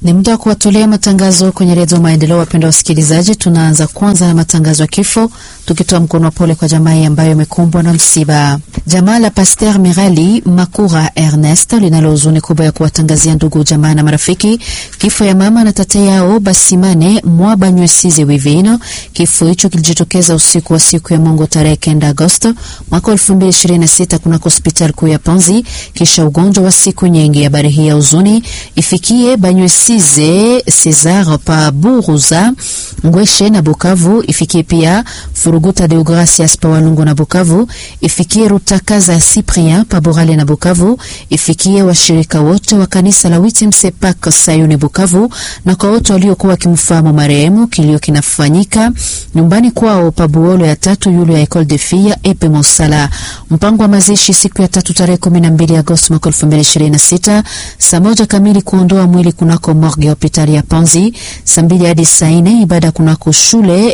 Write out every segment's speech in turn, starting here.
Ni muda wa kuwatolea matangazo kwenye redio Maendeleo. Wapenda wasikilizaji, tunaanza kwanza na matangazo ya kifo, tukitoa mkono wa pole kwa jamaa ambayo imekumbwa na msiba. Jamaa la Pasteur Mirali Makura Ernest linalo huzuni kubwa ya kuwatangazia ndugu, jamaa na marafiki kifo ya mama na tate yao Basimane Mwabanywesize Wivino. Kifo hicho kilijitokeza usiku wa siku ya Mungu tarehe kenda Agosto mwaka 2026 kunako hospitali kuu ya Panzi kisha ugonjwa wa siku nyingi. Habari hii ya huzuni ifikie Banywesize Cesar pa Buruza Ngweshe na Bukavu, ifikie pia Furuguta Deogracias pa Walungu na Bukavu, ifikie Rutakaza Cyprien pa Borale na Bukavu, ifikie washirika wote wa kanisa la Witimsepak Sayuni Bukavu, na kwa wote waliokuwa wakimfahamu marehemu. Kilio kinafanyika nyumbani kwao pa Buolo ya tatu yule ya Ecole de Filles Epe Mosala. Mpango wa mazishi siku ya tatu tarehe 12 Agosti mwaka 2026 saa moja kamili kuondoa mwili kunako morgue ya hospitali ya Panzi, saa mbili hadi saa nne ibada kunako shule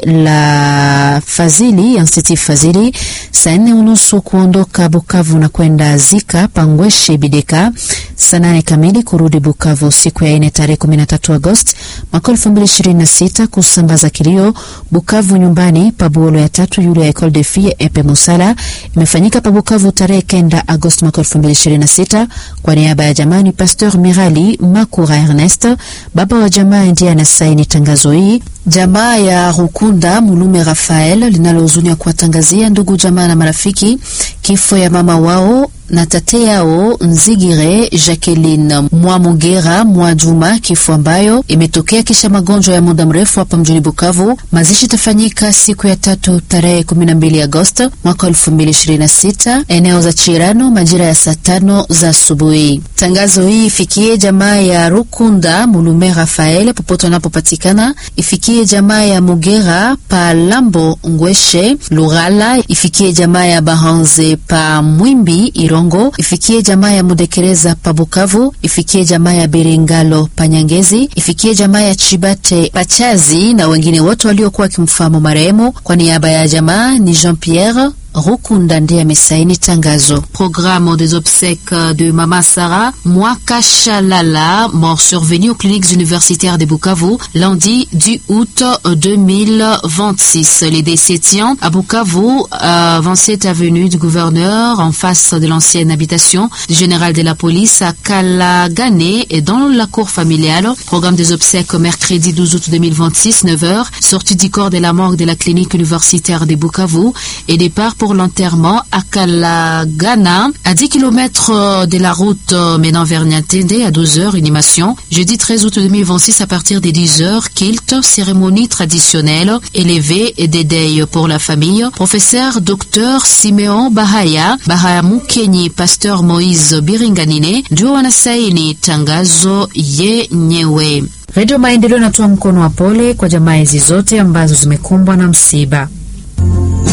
la Fazili Institut Fazili, saa nne unusu kuondoka Bukavu na kwenda Zika Pangweshe Bideka, saa nane kamili kurudi Bukavu siku ya nne tarehe 13 Agosti mwaka 2026 kusambaza kilio Bukavu nyumbani pa Buolo ya tatu yule ya Ecole de Filles Epe Mosala imefanyika pa Bukavu tarehe kenda Agosti mwaka 2026 kwa niaba ya jamani Pasteur Mirali Makura Ernest, baba wa jamaa, ndiye anasaini tangazo hii. Jamaa ya Rukunda Mulume Rafael linalohuzunia kuwatangazia ndugu jamaa na marafiki kifo ya mama wao na tate yao Nzigire Jacqueline Mwamugera Mwajuma, kifo ambayo imetokea kisha magonjwa ya muda mrefu hapa mjini Bukavu. Mazishi itafanyika siku ya tatu tarehe 12 Agosti mwaka 2026 eneo za Chirano majira ya saa tano za asubuhi. Tangazo hii ifikie jamaa ya Rukunda Mulume Rafael popote wanapopatikana, ifikie jamaa ya Mugera pa Lambo Ngweshe Lughala, ifikie jamaa ya Bahanze pa Mwimbi Irongo, ifikie jamaa ya Mudekereza pa Bukavu, ifikie jamaa ya Biringalo pa Nyangezi, ifikie jamaa ya Chibate Pachazi na wengine wote waliokuwa wakimfahamu marehemu. Kwa niaba ya jamaa ni Jean Pierre Rukunda ndiye amesaini tangazo. Programme des obsèques de Mama Sarah Mwakashalala, mort survenue aux cliniques universitaires de Bukavu lundi du août 2026. Les décès tient à Bukavu, à 27 avenue du gouverneur, en face de l'ancienne habitation du général de la police à Kalagane et dans la cour familiale. Programme des obsèques mercredi 12 août 2026, 9h, sortie du corps de la morgue de la clinique universitaire de Bukavu et départ pour l'enterrement à Kalagana, à 10 km de la route menant vers Niantende à 12h, animation. Jeudi 13 août 2026 à partir des 10h, kilt, cérémonie traditionnelle, élevée et dédeuil pour la famille. Professeur Dr Simeon Bahaya, Bahaya Mukenyi, Pasteur Moïse Biringanine, ndio wanasaini tangazo yenyewe. Redio Maendeleo inatoa mkono wa pole kwa jamaa hizi zote ambazo zimekumbwa na msiba.